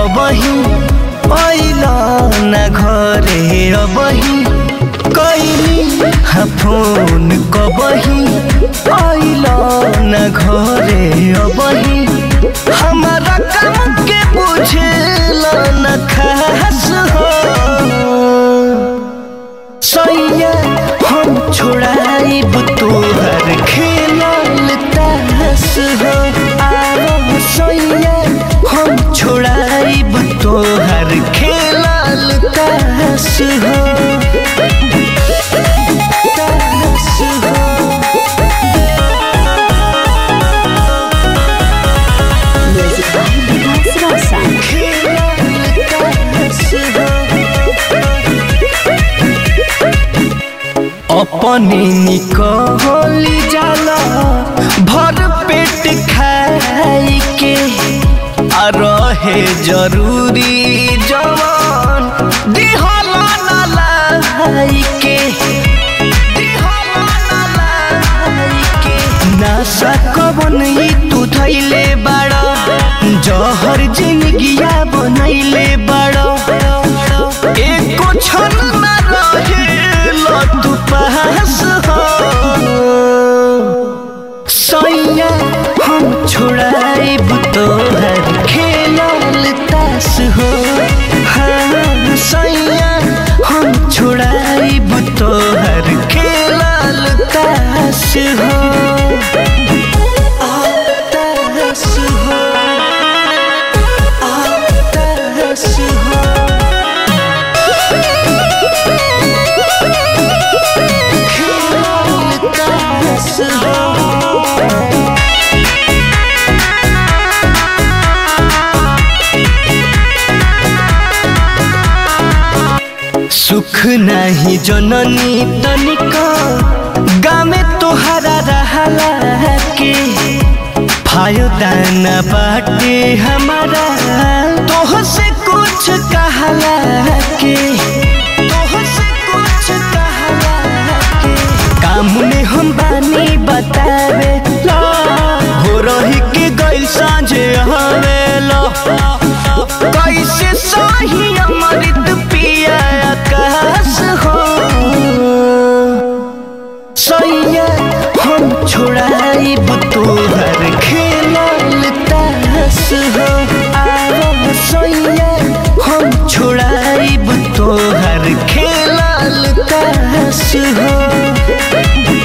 कबही अइला न घरे अबही कैली हा फोन कबही अइला न घरे अबही हमारा काम के बुझेला न खास हो सैया हम छोड़ाइब तोहर खेलल तास हो आरो सैया हम छोड़ाइब तोहर खेलल तास हो तास हो Music by Vikas Rosa. खेलल तास हो अपने निकली जाला भर पेट खाई के आ रहे जरूरी जवान दिहला ना लाई के दिहला ना लाई के नासा कवन ई तू धैले बाड़ा जहर जिंदगिया बनैले बाड़ा एको क्षण ना रहे तू पास हो सैया हम छोड़ाइब तोहर खेलल तास हो हाँ सैया हम छोड़ाइब तोहर खेलल तास हो आ, तास हो आ, तास हो खेलल तास हो सुख नाही जननी तनिका गामे तोहरा रहला के फायदा न बाटे हमारा तोह से कुछ कहला के तोह से कुछ कहला के काम में हम बानी बतावे ला हो रही के गइल साँझे हवेला कैसे सही अमृत पिया आकाश हो सैया हम छोड़ाइब तोहर खेलल तास हो आरो सैया हम छोड़ाइब तोहर खेलल तास हो